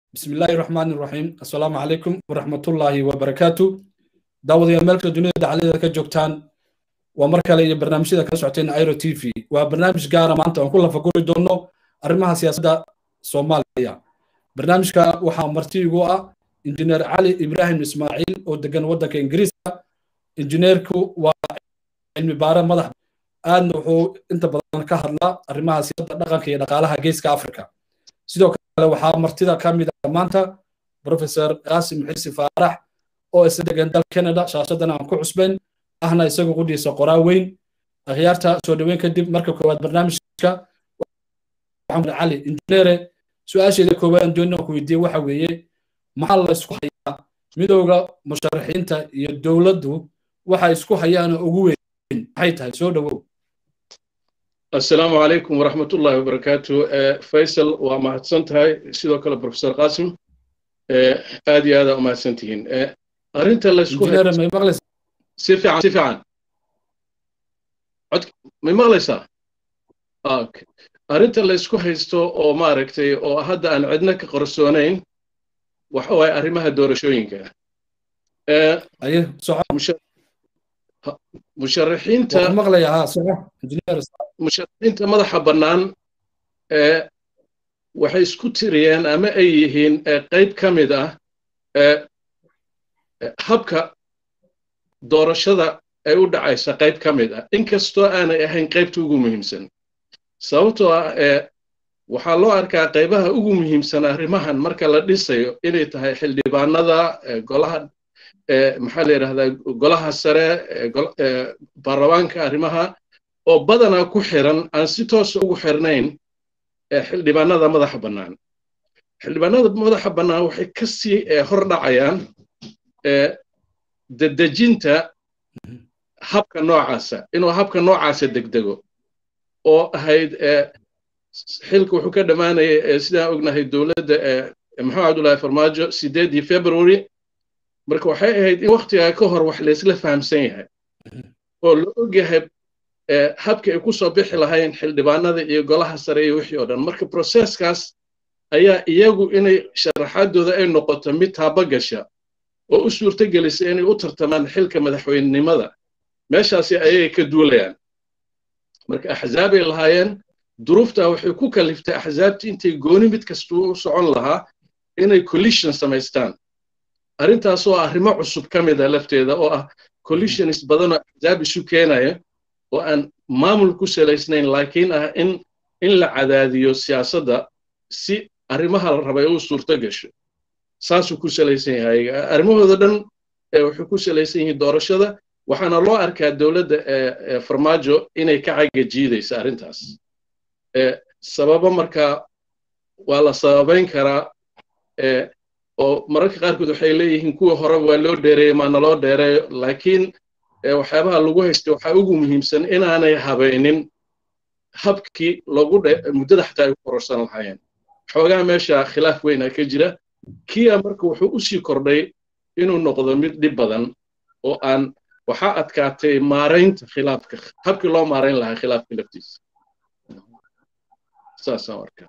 بسم الله الرحمن الرحيم السلام عليكم ورحمة الله وبركاته داود يا ملك الدنيا دعالي ذلك جوكتان ومركا لي برنامج ذا كسعتين ايرو تي في وبرنامج قارة ما انت وكل فقول دونو أرمها سياسة صوماليا برنامج كا وحا مرتي جوا انجنير علي إبراهيم إسماعيل ودقن ودك إنجليز انجنير كو وعلمي بارا مدح آد وحو انت بدن كهدلا أرمها سياسة دقن كي دقالها جيس كأفريكا sidoo kale waxaa martida ka mid ah maanta professor qaasim xisi faarax oo isa degan dal canada shaashadan aan ku cusbayn ahna isagu qudhiisa qoraa weyn akhyaarta soo dhoweyn kadib marka koowaad barnaamijka cali injineere su-aasheeda koowaad doonina ku weydiiye waxa weeye maxaa la isku hayaa midowda musharaxiinta iyo dowladdu waxa isku hayaan ugu weyn maxay tahay soo dhowow السلام عليكم ورحمة الله وبركاته فيصل وما هتسنتهاي سيدو كلا بروفيسور قاسم آدي هذا وما هتسنتهين أرنت اللي سكو سيفي عن سيفي عن ما مغلسة آك أرنت اللي سكو هيستو أو ما ركتي أو هذا أن عندنا كقرصونين وحوي أرمها دور شوينك أيه صح مش musharaxiinta musharaxiinta madaxa bannaan waxay isku tiriyeen ama ay yihiin qayb ka mid ah habka doorashada ay u dhacaysa qayb ka mid ah inkastoo aanay ahayn qaybta ugu muhiimsan sababtoo ah waxaa loo arkaa qaybaha ugu muhiimsan arrimahan marka la dhisayo inay tahay xildhibaanada golaha maxaa la yidhahdaa golaha sare baarlamaanka arrimaha oo badanaa ku xiran aan si toosa ugu xirnayn xildhibaanada madaxa bannaan xildhibaanada madaxa bannaan waxay ka sii hor dhacayaan dedejinta habka noocaasa inuu habka noocaasa degdego oo ahayd xilka wuxuu ka dhammaanayay sidaan ognahay dowladda maxamed cabdullaahi farmaajo sideedii february marka waxay ahayd in waktigaa ka hor wax laysla fahamsan yahay oo la og yahay habkii ay ku soo bixi lahayn xildhibaanada iyo golaha sare iyo wixii oo dhan marka proseskaas ayaa iyagu inay sharaxaadooda ay noqoto mid taabagasha oo u suurto gelisa inay u tartamaan xilka madaxweynenimada meeshaasi ayay ka duulayaan marka axzaabay lahaayeen duruuftaa waxay ku kaliftay axzaabtii intay gooni mid kastuu u socon lahaa inay collision samaystaan arrintaas oo arrimo cusub ka mid ah lafteeda oo ah collisions badan oo axzaab isu keenaya oo aan maamul ku salaysnayn laakiin ah in in la cadaadiyo siyaasadda si arrimaha la rabay u suurto gasho saasuu ku salaysan yahay arrimahooda dhan waxay ku salaysan yihiin doorashada waxaana loo arkaa dowladda farmaajo inay ka caga jiidaysa arrintaas sababo markaa waa la sababayn karaa oo mararka qaarkood waxay leeyihiin kuwa hore waa loo dheereeyey maana loo dheereeyo laakiin waxyaabaha lagu haystay waxaa ugu muhiimsan inaanay habaynin habkii loogu muddada xataa ay ku kororsan lahaayeen xoogaa meesha khilaaf weyna ka jira kia marka wuxuu u sii kordhay inuu noqdo mid dhib badan oo aan waxaa adkaatay maaraynta khilaafka habkii loo maarayn lahaa khilaafka laftiisa saasaan arkaa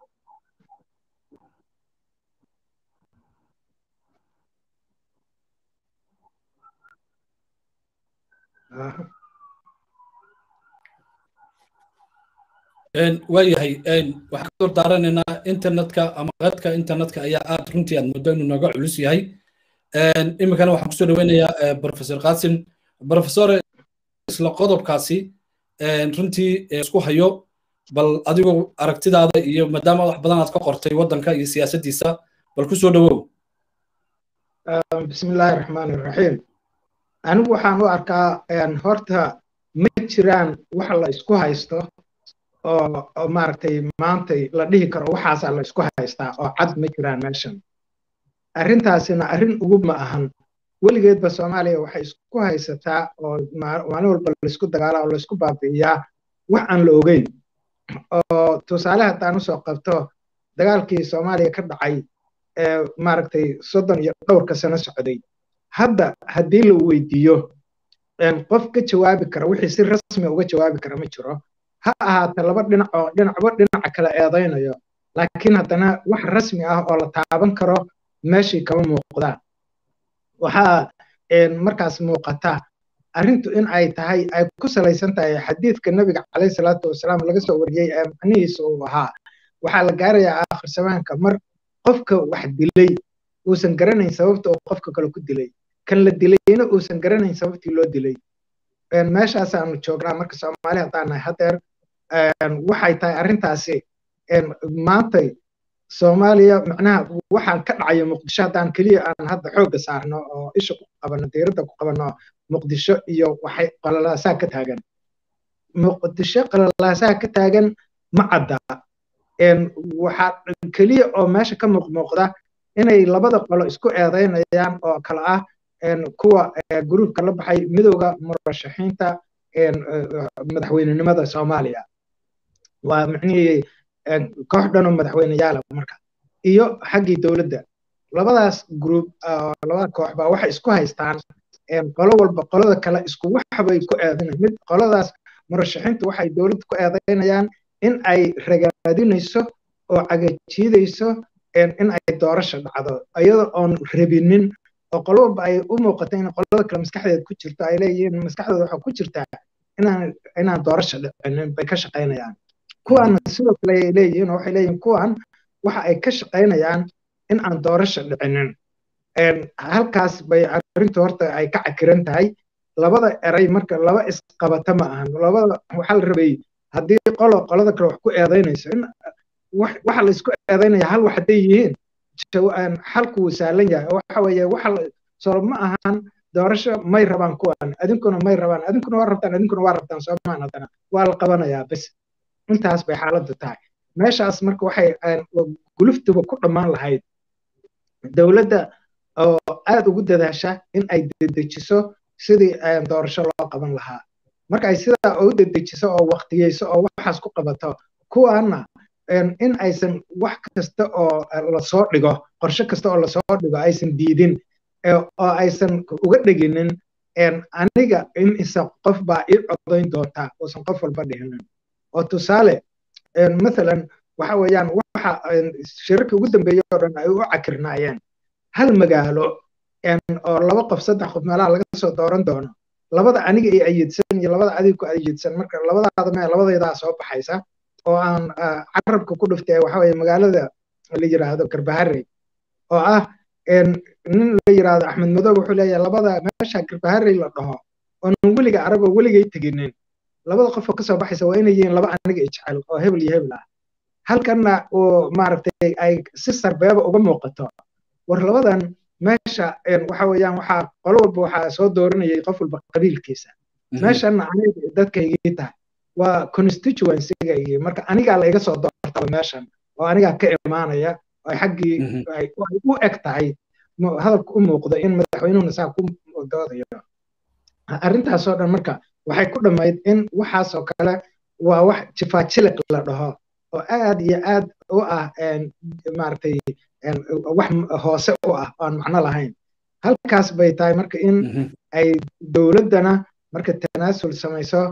waayahay waxaan ka dor daaranaynaa internetka ama qadka internetka ayaa aad runtii aad muddo inuu nooga culus yahay iminkana waxaan kusoo dhaweynayaa professor qasim professor isla qodobkaasi runtii isku hayo bal adigu aragtidaada iyo maadaama wax badan aad ka qortay waddanka iyo siyaasaddiisa bal kusoo dhawow bismillaahi raxmaani raxiim anigu waxaan u arkaa horta ma jiraan wax la isku haysto oo maaragtay maantay la dhihi karo waxaasaa la isku haystaa oo cad ma jiraan meeshan arrintaasina arrin ugu ma ahan weligeedba soomaaliya waxay isku haysataa oo maalin walba laysku dagaalaa oo laysku baabi'iyaa wax aan la ogeyn oo tusaale haddaan usoo qabto dagaalkii soomaaliya ka dhacay ee maaragtay soddon iyo dhowrka sano socday hadda haddii la weydiiyo qof ka jawaabi kara wixii si rasmi uga jawaabi kara ma jiro ha ahaata laba dhinac oo dhinacba dhinaca kale eedaynayo laakiin haddana wax rasmi ah oo la taaban karo meeshii kama muuqdaan waxaa markaas muuqata arrintu in ay tahay ay ku salaysan tahay xadiidka nebiga calayhi salaatu wasalaam laga soo wariyey ee macnihiisa uu ahaa waxaa la gaarayaa aakhir zamaanka mar qofka wax dilay uusan garanayn sababta uu qofka kale ku dilay kan la dilayna uusan garanayn sababtii loo dilay meeshaasaanu joognaa marka soomaali haddaan nahay hadeer waxay tahay arrintaasi maantay soomaaliya macnaha waxaan ka dhacayo muqdisho haddaan keliya aan hadda xoogga saarno oo isha ku qabano diiradda ku qabano muqdisho iyo waxay qalalaasaa ka taagan muqdisho qalalaasaa ka taagan ma cadda waxaa keliya oo meesha ka muuqmuuqda inay labada qolo isku eedaynayaan oo kale ah kuwa gruubka la baxay midowda murashaxiinta madaxweynenimada soomaaliya waa micnihii koox dhanoo madaxweyneyaala marka iyo xaggii dowladda labadaas gruub labada koox baa waxay isku haystaan qolo walba qolada kale isku waxbay ku eedayn mid qoladaas murashaxiintu waxay dowladda ku eedaynayaan in ay ragaadinayso oo cagajiidayso in ay doorasha dhacdo iyadoo oon rabinin oo qolo walba ay u muuqato in qolada kale maskaxdeeda ku jirto ay leeyihiin maskaxdooda waxaa ku jirtaa inaan inaan doorasha dhicinin bay ka shaqaynayaan kuwaana sidoo kale ay leeyihiin oo waxay leeyihiin kuwan waxa ay ka shaqaynayaan in aan doorasha dhicinin halkaas bay arrintu horta ay ka cakiran tahay labada eray marka laba isqabata ma ahan labada waxaa la rabay haddii qolo qolada kale wax ku eedaynayso in waxa la isku eedaynaya hal wax hadday yihiin xalku wuu sahlan yahay waxa weeye waxa soo ma ahan doorasho may rabaan kuwan adinkuna may rabaan adinkuna waa rabtaan adinkuna waa rabtaan soomaan haddana waa la qabanayaa bes intaas bay xaaladdu tahay meeshaas marka waxay guluftuba ku dhammaan lahayd dowladda oo aad ugu dadaasha in ay dedejiso sidii doorasho loo qaban lahaa marka ay sidaa u dedejiso oo waqtiyeyso oo waxaas ku qabato kuwaana in aysan wax kasta oo lasoo dhigo qorshe kasta oo lasoo dhigo aysan diidin oo aysan uga dheginin aniga in isa qof baa ii codayn doontaa uusan qof walba dhihinin oo tusaale mathalan waxa weeyaan waxa shirarkii ugu dambeeyey oo dhan ay u cakirnaayeen hal magaalo oo laba qof saddex qof meelaha laga soo dooran doono labada aniga ay ayidsan iyo labada adiga ku ayidsan marka labadaada mee labadaydaa soo baxaysa oo aan carabka ku dhuftay waxa weeye magaalada la yiraahdo garbahare oo ah nin la yiraahdo axmed madow wuxuu leeyahay labada meesha garbahare la dhaho oonan weliga aragoo weligay teginin labada qof oo kasoo baxaysa waa inay yihiin laba aniga ijecel oo hebel iyo hebel ah halkanna oo maaragtay ay si sarbeeba uga muuqato war labadan meesha waxa weeyaan waxaa qolo walba waxaa soo dooranayay qof walba qabiilkiisa meeshanna aniga dadkaygii tahay waa constituencygaygii marka anigaa la iga soo doortaba meeshan oo anigaa ka imaanaya ay xaggii ay u eg tahay hadalka u muuqdo in madaxweynuhuna saa ku doodayo arrintaasoo dhan marka waxay ku dhammayd in waxaasoo kale waa wax jifaajiliq la dhaho oo aad iyo aad u ah maaragtay wax hoose u ah oo aan macno lahayn halkaas bay tahay marka in ay dowladdana marka tanaasul samayso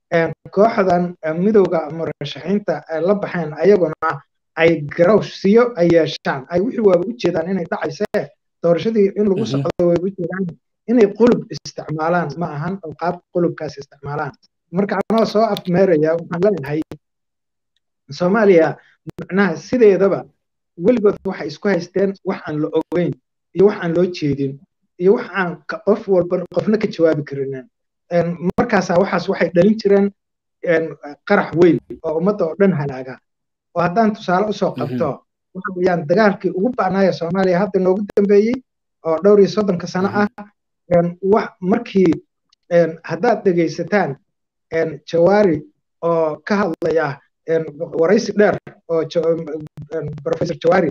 kooxdan midowda murashaxiinta la baxeen ayaguna ay garowsiyo ay yeeshaan ay wixii waaba u jeedaan inay dhacaysee doorashadii in lagu socdo way u jeedaan inay qulub isticmaalaan ma ahan oo qaab qulubkaas isticmaalaan marka anoo soo afmeeraya waxaan leeyahay soomaaliya macnaha sideedaba weligood waxay isku haysteen wax aan la ogeyn iyo wax aan loo jeedin iyo wax aan qof walba qofna ka jawaabi karinin markaasaa waxaas waxay dhalin jireen qarax weyn oo ummadda oo dhan halaaga oo haddaan tusaale usoo qabto waxa weeyaan dagaalkii ugu ba'naaya soomaaliya hadda noogu dambeeyey oo dhowr iyo soddonka sano ah wax markii haddaad dhegaysataan jawaari oo ka hadlaya waraysi dheer oo professor jawaari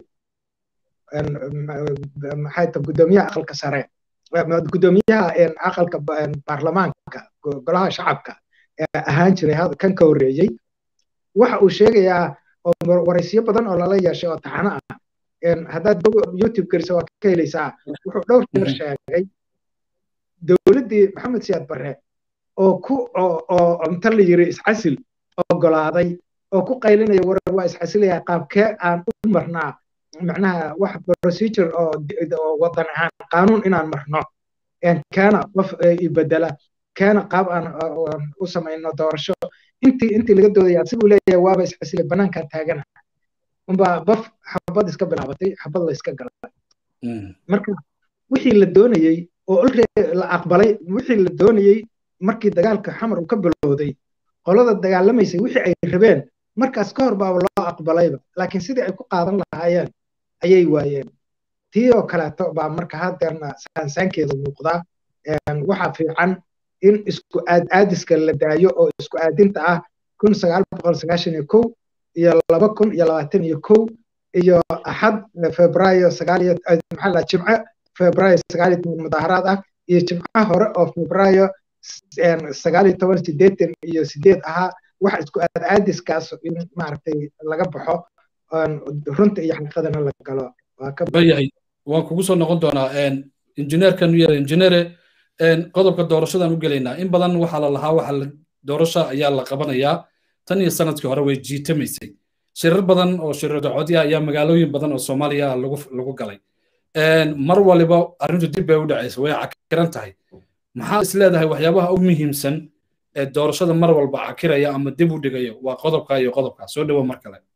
maxay ta guddoomiyaha aqalka sare guddoomiyaha aqalka baarlamaanka golaha shacabka ahaan jiray kan ka horreeyey waxa uu sheegayaa oo waraysiyo badan oo lala yeeshay oo taxano ah haddaad youtube geliso waad ka helaysaa wuxuu dhowr jeer sheegay dowladdii maxamed siyaad barre oo ku oo inta la yiri iscasil ogolaaday oo ku qaylinaya war waa isxasilaya qaabkee aan u marnaa macnaha wax procedure oo wadan ahaan qaanuun inaan marno keena qof ibedela keena qaab aan u samayno doorasho intii intii laga doodaya asiguu leeyahay waaba isxasilay banaankaa taagana unbaa baf xabad iska bilaabatay xabad la iska galay marka wixii la doonayey oo la aqbalay wixii la doonayey markii dagaalka xamar uu ka bilowday qolada dagaalamaysay wixii ay rabeen markaas ka hor baaba loo aqbalayba laakiin sidii ay ku qaadan lahaayeen ayay waayeen tii oo kaleeto baa marka hadeerna saansaankeeda muuqdaa waxaa fiican in isku aadiska la daayo oo isku aadinta ah kun sagaal boqol sagaashan iyo kow iyo laba kun iyo labaatan iyo kow iyo axad febraayo sagaal iyo maxaa la jimce febraayo sagaal iyo toban mudaaharaad ah iyo jimcaha hore oo febraayo sagaal iyo toban sideetan iyo sideed ahaa waxa isku aadiskaas in maaragtay laga baxo runta iyo xaqiiqadana la galo bayahay waan kugu soo noqon doonaa injineerkan yar injineere qodobka doorashadan u gelaynaa in badan waxaa la lahaa waxa doorasha ayaa la qabanayaa tan iyo sanadkii hore way jiitamaysay shirar badan oo shirar dacoodya ayaa magaalooyin badan oo soomaaliya lagu lagu galay mar waliba arrintu dib bay u dhacaysa way cakiran tahay maxaa is leedahay waxyaabaha u muhiimsan ee doorashada mar walba cakiraya ama dib u dhigayo waa qodobka iyo qodobka soo dhowo mar kale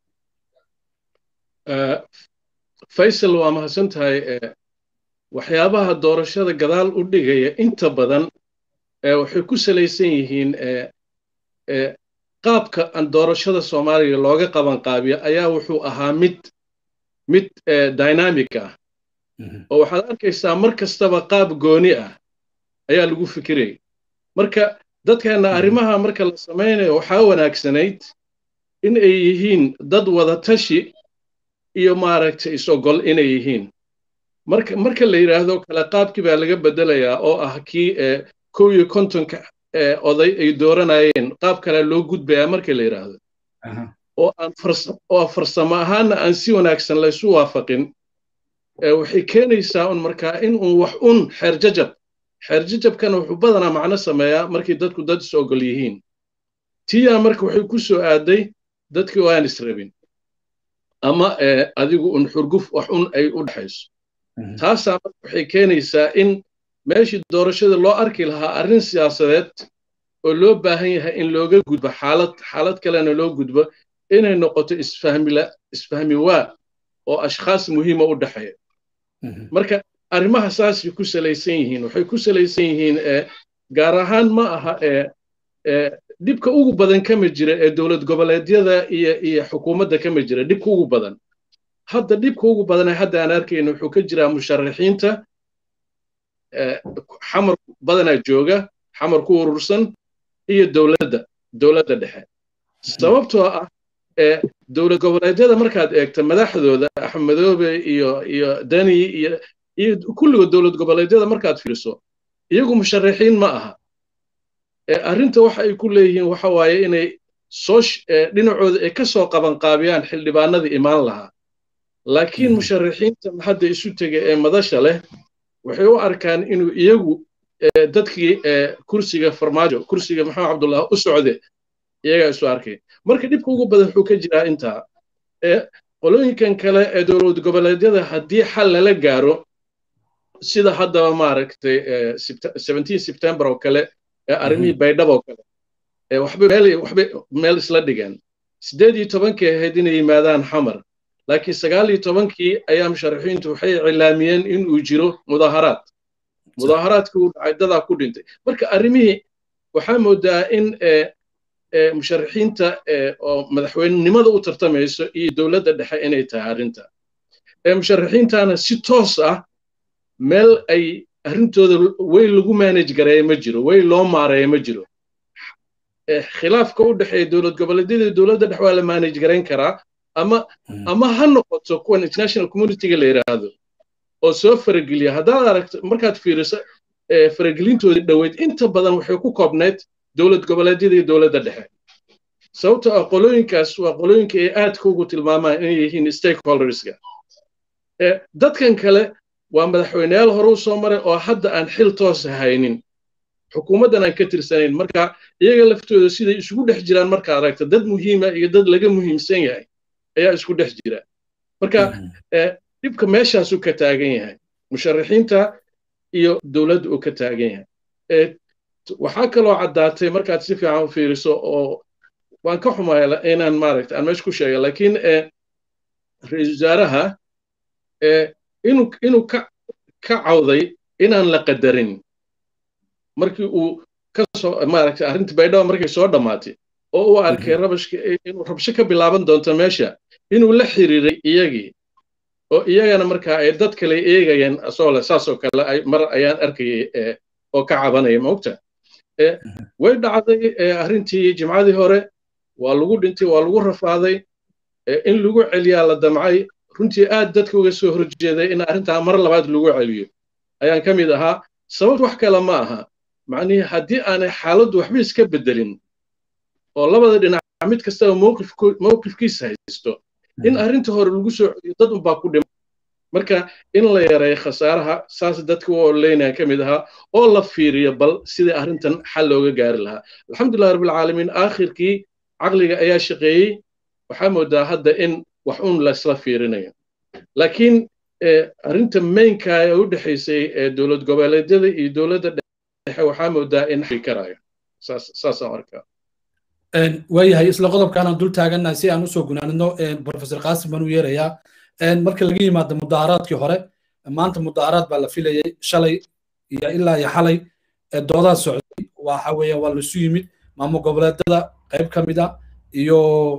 faysal waa mahadsan tahay waxyaabaha doorashada gadaal u dhigaya inta badan waxay ku salaysan yihiin qaabka aan doorashada soomaaliya looga qaban qaabiyo ayaa wuxuu ahaa mid mid dynamic ah oo waxaad arkaysaa mar kastaba qaab gooni ah ayaa lagu fikirayay marka dadkeenna arrimaha marka la samaynayo waxaa wanaagsanayd in ay yihiin dad wada tashi iyo maaragtay is-ogol inay yihiin marka marka la yidhaahdo kale qaabkii baa laga beddelayaa oo ah kii kow iyo kontonka oday ay dooranayeen qaab kale loo gudbayaa marka la yidhaahdo oo aan oo farsamo ahaanna aan si wanaagsan laysu waafaqin waxay keenaysaa un markaa in un wax un xeerjajab xeerjajabkana wuxuu badanaa macno sameeyaa markii dadku dad is ogol yihiin tiyaa marka waxay ku soo aaday dadkii oo aan israbin ama adigu un xurguf wax un ay u dhexayso taasaa marka waxay keenaysaa in meeshii doorashada loo arki lahaa arrin siyaasadeed oo loo baahan yahay in looga gudbo xaalad xaalad kalena loo gudbo inay noqoto isfahmila isfahmi waa oo ashkhaas muhiima u dhexeeya marka arrimaha saasay ku salaysan yihiin waxay ku salaysan yihiin gaar ahaan ma aha dhibka ugu badan kama jira ee dowlad goboleedyada iyo iyo xukuumadda kama jira dhibka ugu badan hadda dhibka ugu badan ee hadda aan arkayno wuxuu ka jiraa musharaxiinta xamar badanaa jooga xamar ku urursan iyo dowladda dowladda dhexe sababtoo ah dowlad goboleedyada markaad eegto madaxdooda axmedoobe iyo iyo dani iyo iyo kulligood dowlad goboleedyada markaad fiiriso iyagu musharaxiin ma aha arrinta waxa ay ku leeyihiin waxa waaye inay soo dhinacooda ay ka soo qabanqaabiyaan xildhibaanadii imaan lahaa laakiin musharaxiinta hadda isu tega ee madasha leh waxay u arkaan inuu iyagu dadkii kursiga farmaajo kursiga maxamed cabdullah u socde iyagaa isu arkay marka dhibka ugu badan wuxuu ka jiraa intaa qolooyinkan kale ee dowlad goboleedyada haddii xal lala gaaro sida haddaba maaragtay september oo kale ee arrimihii baydhab oo kale waxbay meel waxbay meel isla dhigeen siddeed iyo tobankii ahayd inay yimaadaan xamar laakiin sagaal iyo tobankii ayaa musharaxiintu waxay cilaamiyeen in uu jiro mudaaharaad mudaaharaadkii uu dhacay dadaa ku dhintay marka arrimihii waxaa moodaa in musharaxiinta oo madaxweynenimada u tartamayso iyo dowladda dhexe inay tahay arrinta musharaxiintana si toos ah meel ay arrintooda way lagu manage gareeya ma jiro way loo maareeya ma jiro khilaafka u dhexeeya dowlad goboleedyada dowladda dhexe waa la manage garayn karaa ama ama ha noqoto kuwan international communityga la yidhaahdo oo soo farageliya haddaad aragto markaad fiiriso faragelintoodii dhoweyd inta badan waxay ku koobnayd dowlad goboleedyada iyo dowladda dhexe sababtoo ah qolooyinkaas waa qolooyinka ay aadka ugu tilmaamaan inay yihiin stakeholderska dadkan kale waa madaxweyneyaal hore u soo maray oo hadda aan xil toos haynin xukuumaddan aan ka tirsanayn marka iyaga laftooda siday isugu dhex jiraan marka aragta dad muhiima iyo dad laga muhiimsan yahay ayaa isku dhex jira marka dhibka meeshaasuu ka taagan yahay musharaxiinta iyo dowladda uu ka taagan yahay waxaa kaloo caddaatay markaad si fiican u fiiriso oo waan ka xumaya inaan maaragta aan meesha ku sheega laakiin ra-iisul wasaaraha inuu inuu ka ka cawday inaan la qadarin markii uu ka soo maaragta arrinta baydhaba markay soo dhammaatay oo uu arkay rabashka inuu rabsho ka bilaaban doonto meesha inuu la xiriiray iyagii oo iyagana markaa ay dad kale eegayeen asoo le saasoo kale mar ayaan arkayay oo ka cabanaya maogta way dhacday arrintii jimcadii hore waa lagu dhintay waa lagu rafaaday in lagu celiyaa la damcay runtii aad dadka uga soo horjeeday in arrintaa mar labaad lagu celiyo ayaan ka mid ahaa sababt wax kale ma aha macnihii haddii aanay xaaladdu waxba iska beddelin oo labada dhinac mid kastaba mowqifkiisa haysto in arrinta hore lagu soo celiyo dad unbaa ku dhima marka in la yareeyo khasaaraha saas dadka u oleynaya ka mid ahaa oo la fiiriyo bal sidai arrintan xal looga gaari lahaa alxamdulillahi rabbilcaalamiin aakhirkii caqliga ayaa shaqeeyey waxaa moodaa hadda in wax un laysla fiirinayo laakiin arrinta mainka ee u dhexaysay dowlad goboleedyada iyo dowladda dhexe waxaa moodaa in fikarayo saasaan arkaa waayahay isla qodobkaanaan dul taagannahay si aan usoo gunaanino professor qaasim baan u yeerayaa marka laga yimaado mudaharaadkii hore maanta mudaharaad baa la filayay shalay iyo ilaa iyo xalay doodaa socday waxa weeye waa laisu yimid maamul goboleedyada qayb ka mid a iyo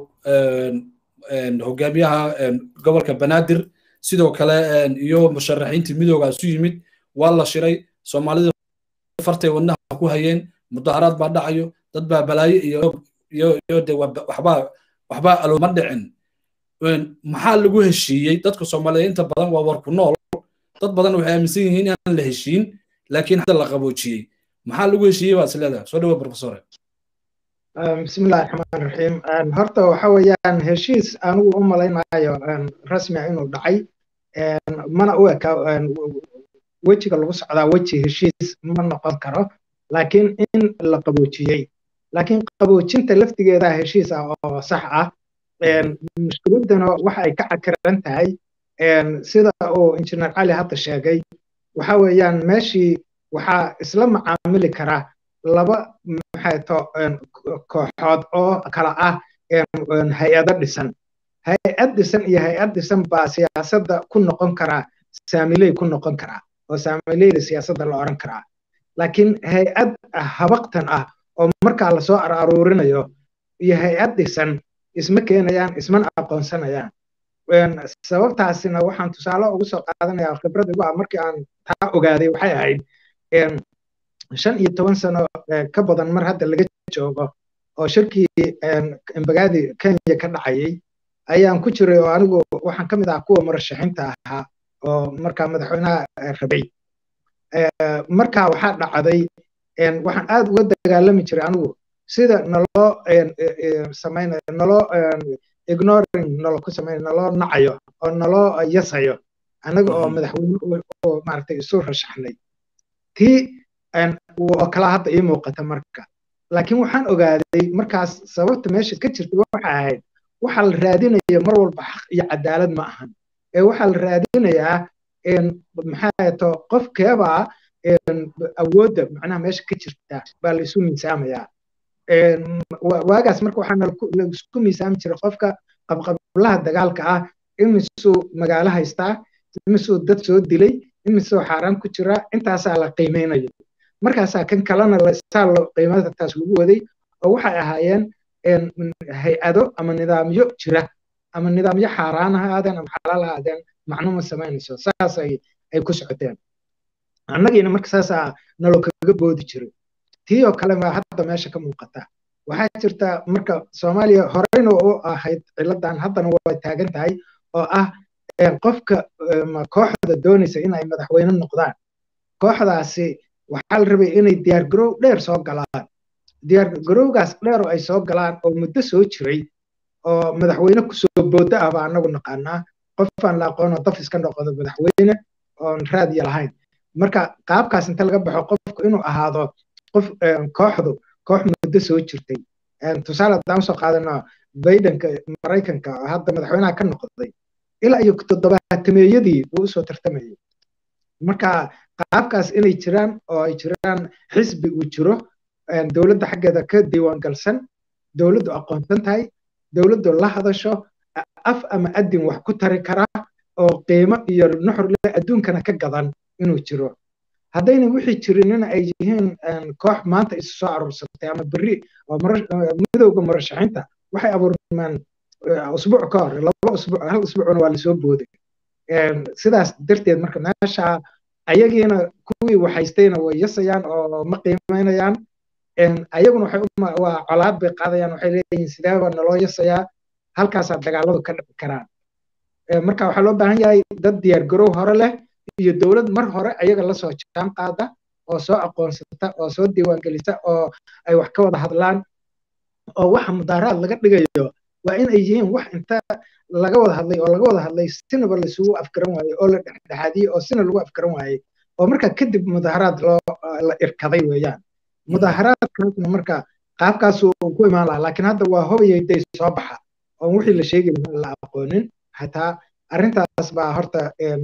hogaamiyaha gobolka banaadir sidoo kale iyo musharaxiintii midooga isu yimid waa la shiray soomaalida fartay wadnaha ku hayeen mudaharaad baa dhacayo dad baa balaayo iyo iyo iyo de waxbaa waxbaa alooma dhicin maxaa lagu heshiiyey dadka soomaaliyeed inta badan waa warku nool dad badan waxay aaminsan yihiin inaan la heshiin laakiin hadda la qaboojiyey maxaa lagu heshiiyey baa isleedahay soo dhawa professore bismillahi raxmaan raxiim horta waxa weeyaan heshiis anigu u malaynayo rasmia inuu dhacay mana u eka wejiga lagu socdaa weji heshiis ma noqon karo laakiin in la qaboojiyey laakiin qaboojinta laftigeeda heshiis ah oo sax ah mushkiladdana waxa ay ka cakiran tahay sida uu injineer cali hadda sheegay waxa weeyaan meeshii waxaa isla macaamili kara laba maxayto kooxood oo kala ah hay-ado dhisan hay-ad dhisan iyo hay-ad dhisan baa siyaasadda ku noqon karaa saamiley ku noqon karaa oo saamileyda siyaasadda la odhan karaa laakiin hay-ad habaqtan ah oo markaa lasoo aruurinayo iyo hay-ad dhisan isma keenayaan ismana aqoonsanayaan sababtaasina waxaan tusaale ugu soo qaadanayaa khibrad igu ah markii aan taa ogaaday waxay ahayd shan iyo toban sano ka badan mar hadda laga joogo oo shirkii embagaadi kenya ka dhacayay ayaan ku jiray oo anigu waxaan ka mid ahaa kuwa murashaxiinta ahaa oo markaa madaxweynaha rabay markaa waxaa dhacday waxaan aad uga dagaalami jiray anigu sida naloo samaynayo naloo ignoring nalo ku samaynayo naloo nacayo oo naloo yasayo annaga oo madaxweyne oo maaragtay isu rashaxnay tii oo kala hadda ii muuqata marka laakiin waxaan ogaaday markaas sababta meesha ka jirta waxa ahayd waxaa la raadinaya mar walba xaq iyo cadaalad ma ahan ee waxaa la raadinayaa maxaa to qofkeebaa awoodda macnaha meesha ka jirta baa la isu miisaamayaa waagaas marka waxaa laisku miisaami jiray qofka qabqablaha dagaalka ah imisuu magaalo haystaa imisuu dad soo dilay imisuu xaaraan ku jira intaasaa la qiimeynayo markaasaa kan kalena saa qiimada taas lagu waday oo waxay ahaayeen hay-ado ama nidaamyo jira ama nidaamyo xaaraan ha aadeen ama xalaal ha aadeen macno ma samaynayso saas ay ay ku socoteen annagiina marka saasaa nalo kaga boodi jiray tii oo kale baa hadda meesha ka muuqata waxaa jirta marka soomaaliya horeyna u ahayd ciladan haddana way taagan tahay oo ah qofka kooxda doonaysa inay madaxweyne noqdaan kooxdaasi waxaa la rabay inay diyaargarow dheer soo galaan diyaargarowgaas dheer oo ay soo galaan oo muddo soo jiray oo madaxweyne kusoo booda ah baa anagu naqaanaa qofaan la aqoonoo daf iska noqdo madaxweyne oon raadiya lahayn marka qaabkaas inta laga baxo qofku inuu ahaado qof kooxdu koox muddo soo jirtay tusaale haddaan usoo qaadano bidenka maraykanka hadda madaxweynaha ka noqday ilaa iyo toddobaatameeyadii uu usoo tartamayay marka qaabkaas inay jiraan oo ay jiraan xisbi uu jiro dowladda xaggeeda ka diiwaangalsan dowladdu aqoonsan tahay dowladdu la hadasho af ama adin wax ku tari kara oo qiimo iyo nuxur leh adduunkana ka gadan inuu jiro haddayna wixii jirinina ay yihiin koox maanta isu soo aruursatay ama berri oo midowga murashaxiinta waxay abuurmaan usbuuc ka hor laba usbuuc hal usbuucna waa lasoo booday sidaas darteed marka meesha ayagiina kuwii waxaystayna way yasayaan oo ma qiimeynayaan ayaguna waxay waa colaad bay qaadayaan waxay leeyihiin sideeba naloo yasayaa halkaasaa dagaaladu ka dhici karaan marka waxaa loo baahan yahay dad diyaargarow hore leh iyo dowlad mar hore ayaga lasoo jaan qaada oo soo aqoonsata oo soo diiwaangelisa oo ay wax ka wada hadlaan oo waxa mudaaraad laga dhigayo waa in ay yihiin wax inta laga wada hadlay oo laga wada hadlay sinaba laisugu afgaran waaye oo la dhexdhexaadiyey oo sina lagu afgaran waaye oo marka kadib mudaaharaad loo la irkaday weeyaan mudaaharaadkaasna marka qaabkaasuu ku imaan lahaa laakiin hadda waa hobayay day soo baxa oo wixii la sheegi lahaa la aqoonin xataa arrintaas baa horta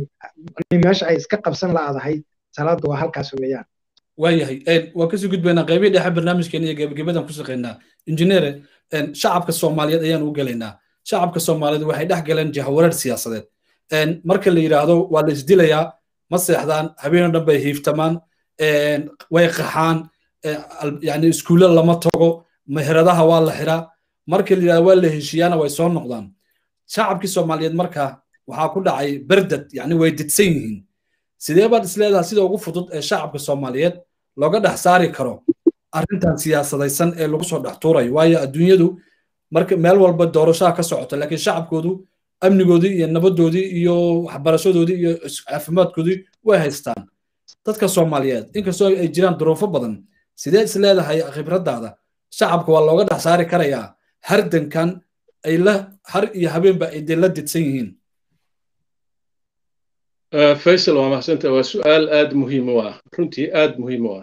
meesha ay iska qabsan la'adahay salaadu waa halkaas weeyaan waayahay waan kasii gudbaynaa qaybihii dhexe barnaamijkeena iyo gebagabadan ku shaqaynaa injineere shacabka soomaaliyeed ayaan u gelaynaa shacabka soomaaliyeed waxay dhex galeen jahawareer siyaasadeed marka la yidhaahdo waa la isdilayaa ma seexdaan habeenoo dhan bay hiiftamaan way qaxaan yani iskuulle lama tago meheradaha waa la xiraa marka la yidhahdo waa la heshiiyaana way soo noqdaan shacabkii soomaaliyeed marka waxaa ku dhacay berdad yani way didsan yihiin sidee baad isleedaha sida ugu fudud ee shacabka soomaaliyeed looga dhex saari karo arrintan siyaasadaysan ee lagu soo dhex tuurayo waayo adduunyadu marka meel walba doorashaha ka socota laakiin shacabkoodu amnigoodii iyo nabadoodii iyo waxbarashadoodii iyo caafimaadkoodii way haystaan dadka soomaaliyeed inkastoo ay jiraan duruufo badan sidee is leedahay khibraddaada shacabka waa looga dhex saari karayaa hardankan ay la har iyo habeenba ay dee la didsan yihiin faysal waa mahsanta waa su'aal aad muhiim u ah runtii aad muhiim u ah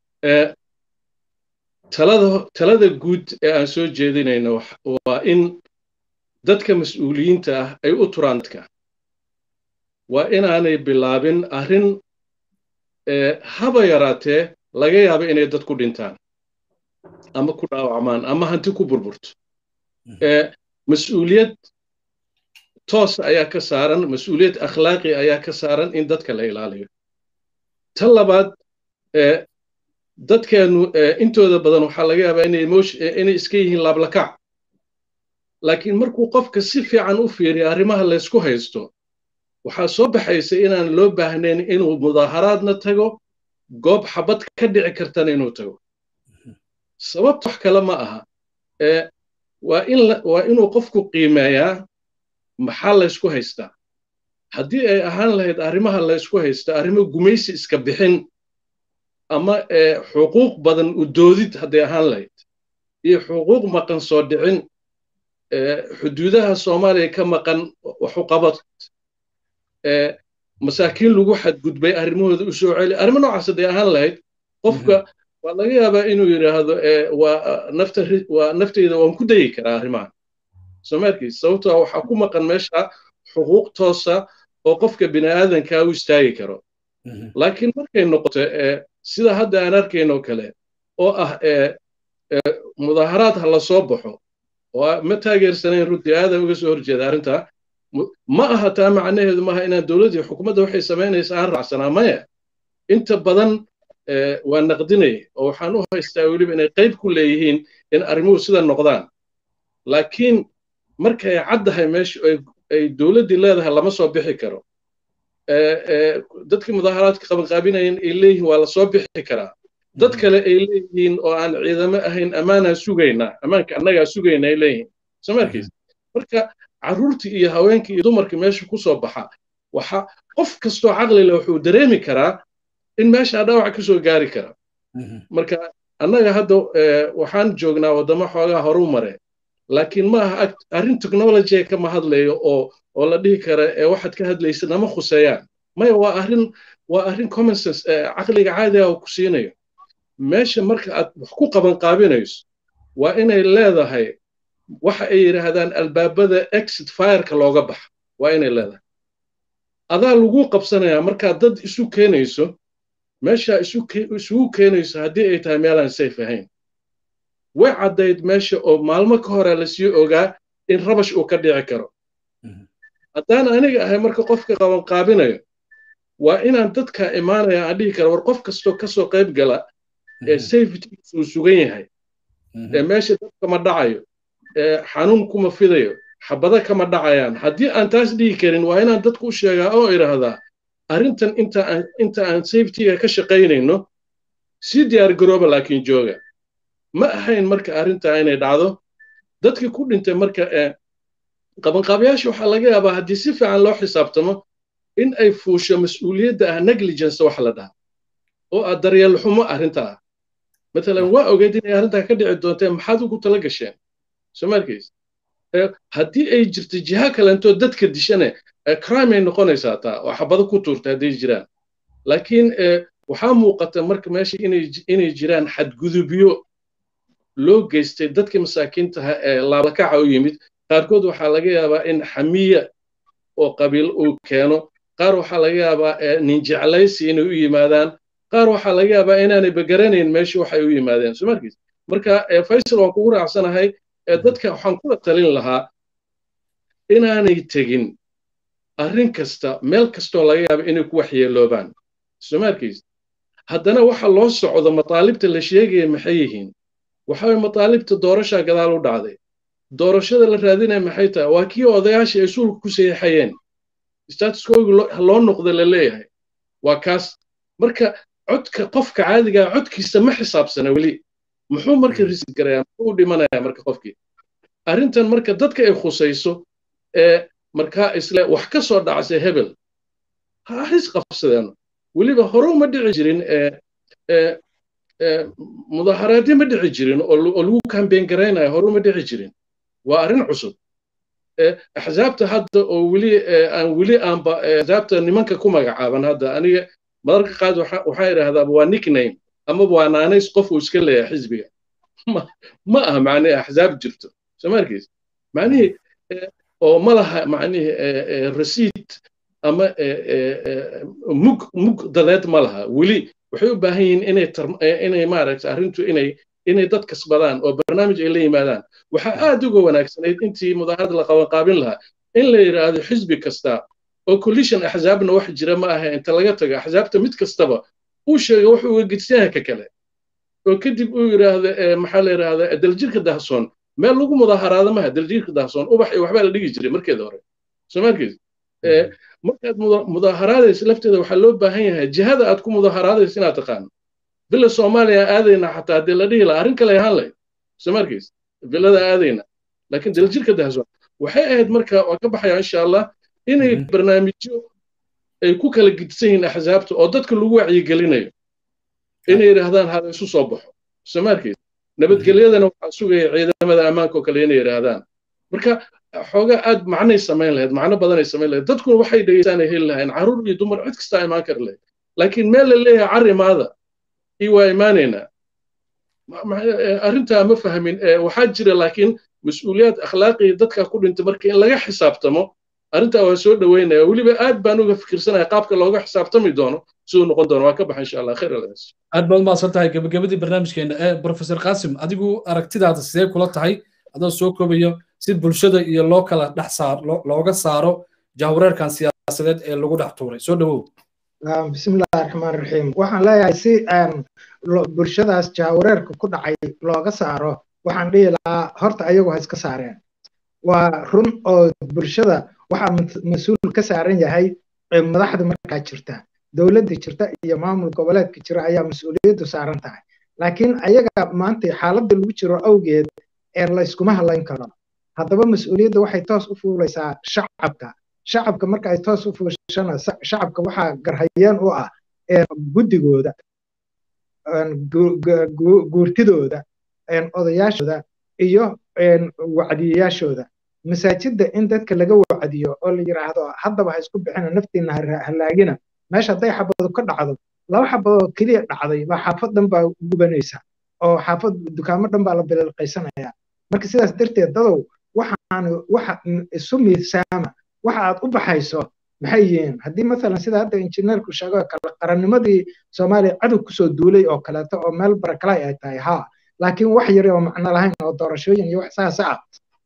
talada talada guud ee aan soo jeedinayno waa in dadka mas-uuliyiinta ah ay u turaan dadka waa inaanay bilaabin arrin haba yaraatee laga yaabo inay dad ku dhintaan ama ku dhaawacmaan ama hanti ku burburto mas-uuliyad toos ayaa ka saaran mas-uuliyad akhlaaqi ayaa ka saaran in dadka la ilaaliyo tan labaad dadkeenu intooda badan waxaa laga yaabaa inay inay iska yihiin laablakac laakiin markuu qofka si fiican u fiiriyo arrimaha laysku haysto waxaa soo baxaysa inaan loo baahnayn inuu mudaaharaadna tago goob xabad ka dhici kartana inuu tago sababta wax kale ma aha waa in waa inuu qofku qiimeeyaa maxaa laysku haystaa haddii ay ahaan lahayd arrimaha laysku haysta arrimo gumaysi iska bixin ama xuquuq badan u doodid hadday ahaan lahayd iyo xuquuq maqan soo dhicin xuduudaha soomaaliya ka maqan waxuqabad masaakiin lagu xadgudbay arrimahooda u soo celi arrimo noocaas hadday ahaan lahayd qofka waa laga yaabaa inuu yidhaahdo waa nafta waa nafteyda waan ku dayi karaa arrimaha soomaarkiis sababtoo waxaa ku maqan meesha xuquuq toosa oo qofka bini aadankaa u istaagi karo laakiin markay noqoto sida hadda aan arkaynoo kale oo ah mudaaharaad ha la soo baxo oo ma taageersanayn runtii aadan uga soo horjeeda arrintaa ma aha taa macnaheedu maaha inaan dowladdii xukuumadda waxay samaynaysa aan raacsanaa maya inta badan waa naqdinay oo waxaan u haystaa weliba inay qayb ku leeyihiin in arrimuhu sida noqdaan laakiin markay caddahay meesha ay dowladdii leedahay lama soo bixi karo dadkii mudaaharaadka qabanqaabinayeen ay leeyihiin waa la soo bixi karaa dad kale ay leeyihiin oo aan ciidamo ahayn ammaanaan sugaynaa ammaanka annagaa sugayna ay leeyihiin somarkiis marka carruurtii iyo haweenkii iyo dumarkii meesha ku soo baxa waxa qof kastoo caqli leh wuxuu dareemi karaa in meesha dhaawac ka soo gaari kara marka annaga hadda waxaan joognaa waddamo xoogaa horu mare laakiin ma aha arrin technology kama hadlayo oo oo la dhihi kara ee waxaad ka hadlaysa nama khuseeyaan maya waa arrin waa arrin common sense caqliga caadiga uu ku siinayo meesha marka aad wax ku qaban qaabinayso waa inay leedahay waxa ay yidhaahdaan albaabada exit fireka looga baxa waa inay leedahay adaa lagu qabsanayaa markaad dad isu keenayso meeshaa isugu keenayso haddii ay tahay meelaan safe ahayn way caddayd meesha oo maalmo ka hore lasii ogaa in rabash uu ka dhici karo haddaan aniga ahay marka qofka qaban qaabinayo waa inaan dadka imaanaya aan dhihi kara war qof kastoo kasoo qayb gala ee safetygiis uu sugan yahay ee meesha dad kama dhacayo ee xanuun kuma fidayo xabado kama dhacayaan haddii aan taas dhihi karin waa inaan dadku u sheegaa oo idhaahdaa arrintan inta aan inta aan safetyga ka shaqaynayno sii diyaar garooba laakiin jooga ma ahayn marka arrintaa inay dhacdo dadkii ku dhintay marka ee qabanqaabayaasha waxaa laga yaabaa haddii si fiican loo xisaabtamo in ay fuusho mas-uuliyadda ah negligence wax la dhaha oo ah daryeel xumo arrinta ah matalan waa ogeyd inay arrintaa ka dhici doonteen maxaad ugu tala gasheen soo markays haddii ay jirto jiha kalentoo dadka dishane crime ay noqonaysaa taa oo xabado ku tuurta hadday jiraan laakiin waxaa muuqata marka meesha inay jiraan xadgudubyo loo geystay dadkii masaakiintaha ee laabakaca u yimid qaarkood waxaa laga yaabaa in xamiya oo qabiil uu keeno qaar waxaa laga yaabaa nin jeclaysi inay u yimaadaan qaar waxaa laga yaabaa inaanay bagaranayn meesha waxay u yimaadeen soo markiis marka faysal waan kugu raacsanahay dadka waxaan kula talin lahaa inaanay tegin arrin kasta meel kastoo laga yaaba inay ku waxyeeloobaan soo markiis haddana waxa loo socdo mataalibta la sheegaya maxay yihiin waxa way mataalibta doorashaa gadaal u dhacday doorashada la raadinaya maxay tahay waa kii odayaasha ay suulka ku saxiixayeen statuskoogi loo noqda la leeyahay waa kaas marka codka qofka caadigaa codkiisa ma xisaabsana weli muxuu marka risid garayaa muxuu u dhimanayaa marka qofkii arrintan marka dadka ay khusayso ee markaa isle wax ka soo dhacsa hebel ha hays qabsadeeno weliba hore uma dhici jirin mudaharaadyo ma dhici jirin oo lagu kambeyn garaynayo hore uma dhici jirin waa arrin cusub axsaabta hadda oo weli aan weli aanba axsaabta nimanka ku magacaaban hadda aniga madarka qaad waxaa idhaahdaa waa nickname amaba waa naanays qof uu iska leeyahay xisbiga ma aha macnihi axsaab jirto soo markiis macnihii oo ma laha macnihii rasiid ama mug mug dadeed ma laha weli waxay u baahan yihiin inay inay maaragtay arrintu inay inay dad kasbadaan oo barnaamij ay la yimaadaan waxaa aad uga wanaagsanayd intii mudaharad la qaban qaabin lahaa in la yidhaahdo xisbi kasta oo collision axsaabna wax jira ma aha inta laga tago axsaabta mid kastaba uu sheega wuxuu uga gedsanyahay ka kale oo kadib uu yidhaahdo maxaa la yidhaahdaa daljirka dahsoon meel lagu mudaharaado maha daljirka dahsoon ubax iyo waxbaa la dhigi jiray markeeda hore soo markiis markaad mudaharaadaysa lafteeda waxaa loo baahan yahay jihada aad ku mudaharaadaysa inaad taqaano villa soomaaliya aadayna xataa haddii la dhihi laha arrin kale ahaan lahayd soo markiis villada aadayna laakiin daljirka dahsoon waxay ahayd marka waa ka baxaya insha allah inay barnaamijyo ay ku kala gidsan yihiin axsaabta oo dadka lagu wacyigelinayo inay yidhaahdaan hala isu soo baxo soo markiis nabadgelyadana waxaa sugaya ciidamada ammaanka oo kale inay yidhaahdaan marka xoogaa aad macnay samayn lahayd macno badanay samayn lahayd dadkuna waxay dhegeystaan ay heli lahayn carruur iyo dumar cid kastaa imaan kari lahayd laakiin meel la leeyahay carrimaada iyo waa imaanaynaa arrintaa ma fahmin waxaa jira laakiin mas-uuliyaad akhlaaqiya dadka ku dhintay marka in laga xisaabtamo arrintaa waa soo dhoweynaya weliba aad baan uga fikirsanaya qaabka looga xisaabtami doono siduu noqon doono waa ka baxa insha allah khayr alaas aad baad umahadsan tahay gebagabadii barnaamijkeena ee professor qasim adigu aragtidaada sidee kula tahay adoo soo koobayo si bulshada iyo loo kala dhex saar looga saaro jahwareerkan siyaasadeed ee lagu dhex tuuray soo dhowow bismillahi raxmaan raxiim waxaan leeyahay si bulshadaas jahwareerka ku dhacay looga saaro waxaan dhihi lahaa horta ayagu ha iska saareen waa run oo bulshada waxaa mas-uul ka saaran yahay madaxda markaa jirta dowladda jirta iyo maamul goboleedka jira ayaa mas-uuliyaddu saaran tahay laakiin ayaga maanta xaaladda lagu jiro awgeed ee layskuma hadlayn karo haddaba mas-uuliyadda waxay toos u fuulaysaa shacabka shacabka marka ay toos u fuushana shacabka waxaa garhayeen u ah guddigooda guurtidooda odayaashooda iyo wacdiyayaashooda masaajidda in dadka laga wacdiyo oo la yidhaahdo haddaba ha isku bixina naftiina halaagina meesha hadday xabadu ka dhacdo laba xabadood keliya dhacday baa xaafad dhan baa gubanaysa oo xaafad dukaamo dhan baa la bililqaysanaya marka sidaas darteed dadow waxaan waxa isu miisaama waxa aad u baxayso maxay yihiin haddii masalan sida hadda injineerku sheego kale qarannimadii soomaaliya cadow kusoo duulay oo kaleeto oo meel barakalay ay tahay haa laakiin wax yare oo macno lahayn oo doorashooyin iyo wax saas ah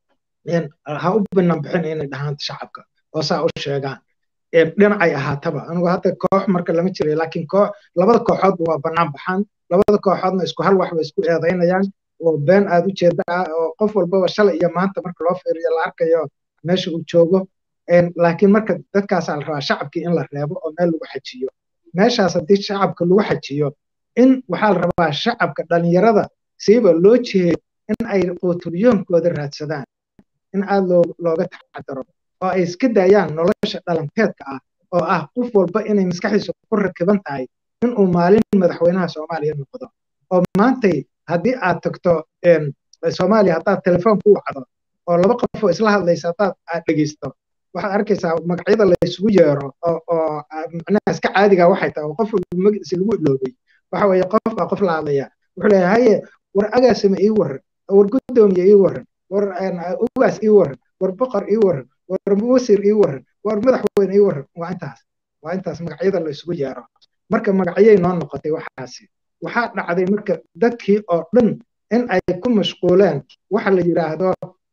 ha u banaan bixin inay dhahaan shacabka oo saa u sheegaan dhinacay ahaataba anigu hadda koox marka lama jiray laakiin koox labada kooxoodba waa banaan baxaan labada kooxoodna isku hal wax bay isku eedaynayaan oo been aad u jeeda ah oo qof walbaba shalay iyo maanta marka loo fiiriyo la arkayo meesha uu joogo laakiin marka dadkaasaa la rabaa shacabkii in la reebo oo meel lagu xajiyo meeshaas haddii shacabka lagu xajiyo in waxaa la rabaa shacabka dhalinyarada siiba loo jiheeyo in ay quutuliyoonkooda raadsadaan in aad looga taxadaro oo ay iska daayaan nolosha dhalanteedka ah oo ah qof walba inay maskaxdiisa ku rakiban tahay inuu maalin madaxweynaha soomaaliya noqdo oo maantay haddii aad tagto soomaaliya haddaad telefoon ku wacdo oo laba qof oo isla hadlaysa haddaad aad dhegeysto waxaad arkaysaa magacyada la isugu yeero oo macnaha iska caadiga waxay tahay oo qof magaciisa lagu iloobay waxa weeye qof baa qof la hadlaya wuxuu leeyahay haye war agaasima ii waran war guddoomiye ii waran war ugaas ii waran war boqor ii waran war wasiir ii waran war madaxweyne ii waran waa intaas waa intaas magacyada la isugu yeero marka magacyay noo noqotay waxaasi waxaa dhacday marka dadkii oo dhan in ay ku mashquuleen waxa la yidhaahdo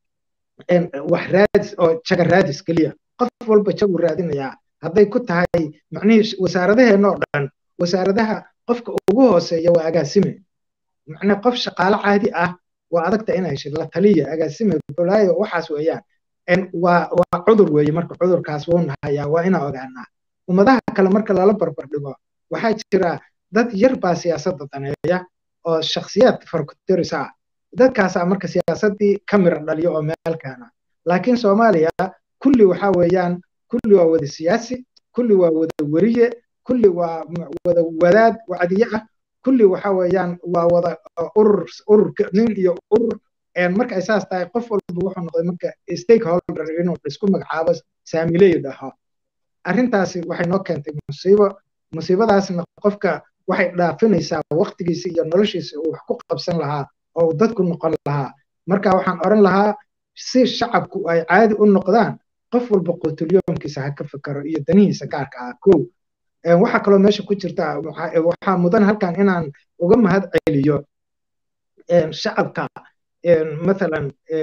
wax raadis oo jaga raadis keliya qof walba jagu raadinayaa hadday ku tahay macnihii wasaaradaheenna oo dhan wasaaradaha qofka ugu hooseeya waa agaasime macnaa qof shaqaale caadi ah waa adagta inay heshid la taliya agaasime bolaayo waxaas weeyaan waa waa cudur weeye marka cudurkaas wuu nahayaa waa inaan ogaanaa ummadaha kale marka lala barbar dhigo waxaa jira dad yar baa siyaasadda daneeya oo shakhsiyaad farkutirisa ah dadkaasaa marka siyaasaddii ka mira dhaliyo oo meel keena laakiin soomaaliya kulli waxaa weeyaan kulli waa wada siyaasi kulli waa wada weriye kulli waa wada wadaad wacdiye ah kulli waxa weeyaan waa wada urur urur nin iyo urur marka ay saas tahay qof walba wuxuu noqday marka stakeholder inuu isku magacaabo saamiley dhaho arrintaasi waxay noo keentay musiibo musiibadaasna qofka waxay dhaafinaysaa waqtigiisa iyo noloshiisa uu wax ku qabsan lahaa oo uu dadku noqon lahaa marka waxaan oran lahaa si shacabku ay caadi u noqdaan qof walba quutulyoonkiisa ha ka fikaro iyo danihiisa gaarka ah kow waxaa kaloo meesha ku jirta waxaa mudan halkan inaan uga mahad celiyo shacabka mathalan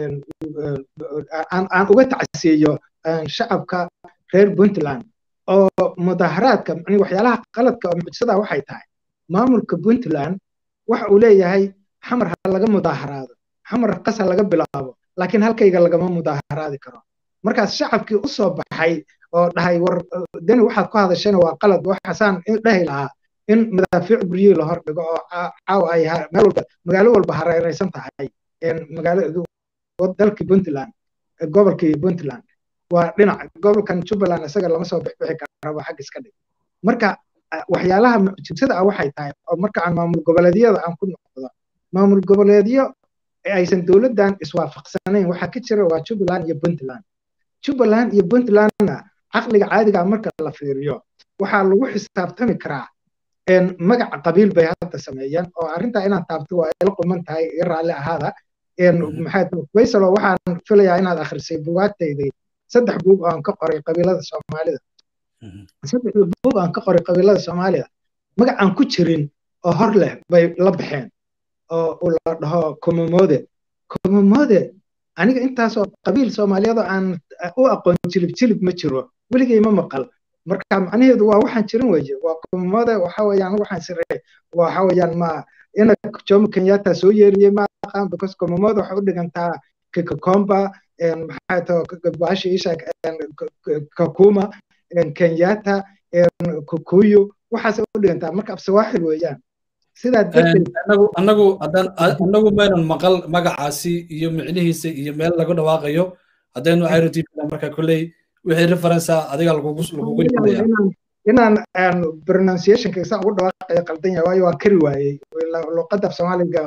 aan uga tacsiiyo shacabka reer puntland oo mudaharaadka mani waxyaalaha qaladka oo mucjisada waxay tahay maamulka puntland waxa uu leeyahay xamar ha laga mudaharaado xamar qas ha laga bilaabo laakiin halkayga lagama mudaharaadi karo markaas shacabkii u soo baxay oo dhahay war dani waxaad ku hadashayna waa qalad waxaasaan dhahi lahaa in madaafiic guryihii la hor dhigo oo caawa ay meel walba magaalo walba hareeraysan tahay magaalo dalkii puntland gobolkii puntland waa dhinac gobolkan jubbaland isaga lama soo bixbixi kara waa xag iska dhig marka waxyaalaha mucjisada ah waxay tahay oo marka aan maamul goboleedyada aan ku noqdo maamul goboleedyo aysan dowladdan iswaafaqsanayn waxaa ka jira waa jubbaland iyo puntland jubbaland iyo puntlandna caqliga caadiga marka la fiiriyo waxaa lagu xisaabtami karaa magaca qabiil bay hadda sameeyeen oo arrintaa inaan taabto waa ila quman tahay i raalli ahaada faysalo waxaan filayaa inaad akhrisay bugaagtaydii saddex buug oo aan ka qoray qabiilada soomaalida saddexda buug aan ka qoray qabiilada soomaalida magac aan ku jirin oo hor leh bay la baxeen oo la dhaho komomode komomode aniga intaasoo qabiil soomaaliyeed oo aan u aqoon jilib jilib ma jiro weligay ma maqal marka macnaheedu waa waxaan jirin weeye waa komomode waxa weeyaan waxaan sirey waxa weeyaan ma ina jomo kenyatta soo yeeriyey ma aqaan because komomode waxay u dhigantaa kikakomba maxaa tao baasha isha kakuma kenyatta kukuyu waxaasay u dhigantaa marka absawaaxil weeyaan sidaa anagu anagu maynan maqal magacaasi iyo micnihiisa iyo meel lagu dhawaaqayo haddaynu iro tv marka kolley wixii referensa adiga lagugu lagugu inaan pronunciationka saa ugu dhawaaqayo qaldan yahay waayo waa kari waayey luqadda soomaaliga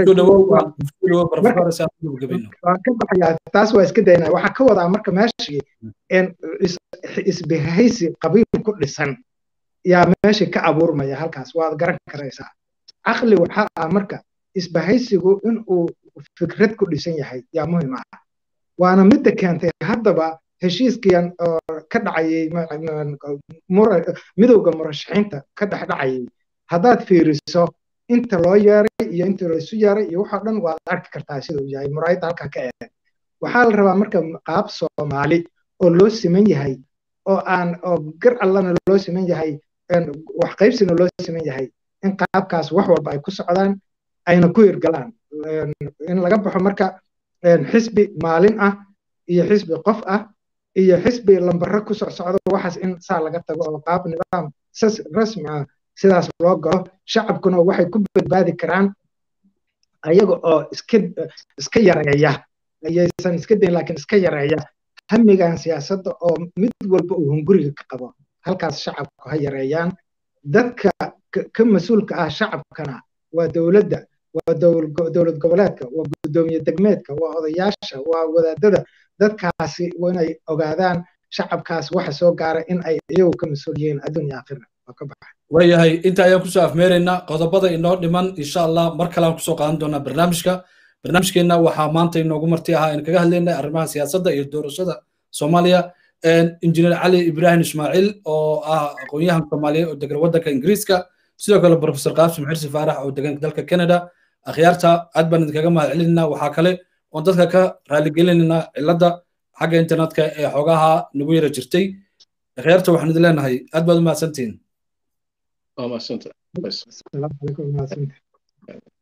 waan ka baxayaa taas waa iska daynaa waxaa ka wadaa marka meeshii isbahaysi qabiil ku dhisan yaa meeshii ka abuurmaya halkaas waad garan karaysaa caqli waxaa ah marka isbahaysigu inuu fikrad ku dhisan yahay yaa muhiim ah waana midda keentay haddaba heshiiskiyan oo ka dhacayay midowga murashaxiinta ka dhex dhacayay haddaad fiiriso inta loo yeeray iyo inta laysu yeeray iyo waxoo dhan waad arki kartaa sida uu yahay muraayadda halkaa ka eeg waxaa la rabaa marka qaab soomaali oo loo siman yahay oo aan oo gar allana loo siman yahay wax qaybsina loo siman yahay in qaabkaas wax walba ay ku socdaan ayna ku hirgalaan in laga baxo marka xisbi maalin ah iyo xisbi qof ah iyo xisbi lambaro ku socsocdo waxaas in saa laga tago oo qaab nidaam rasmi ah sidaas loo galo shacabkuna waxay ku badbaadi karaan ayaga oo iska iska yareeya ayaysan iska dayn laakiin iska yareeya hamigan siyaasadda oo mid walba uu hunguriga ka qabo halkaas shacabku ha yareeyaan dadka ka mas-uulka ah shacabkana waa dowladda waa dowlad goboleedka waa guddoomiye degmeedka waa odayaasha waa wadaadada dadkaasi inay ogaadaan shacabkaas waxa soo gaara in ay iyagu ka mas-uul yihiin adduun iyo aakhira waa ka baxa waayahay inta ayaan kusoo afmeeraynaa qodobada inoo dhiman insha allah mar kale aan kusoo qaadan doonaa barnaamijka barnaamijkeenna waxaa maanta inoogu marti ahaa in kaga hadlaynay arrimaha siyaasadda iyo doorashada soomaaliya injineer cali ibrahim ismaaciil oo ah aqoon-yahan soomaaliyeed oo degan waddanka ingiriiska sidoo kale profesor qaasim xirsi faarax oo degan dalka canada akhyaarta aad baan idinkaga mahad celinaynaa waxaa kale oon dadka ka raaligelinaynaa cilladda xagga internetka ee xoogaha nagu yara jirtay akhyaarta waxaan idin leenahay aad baad u mahadsantihiin waa mahadsantahay السلام عليكم ورحمة الله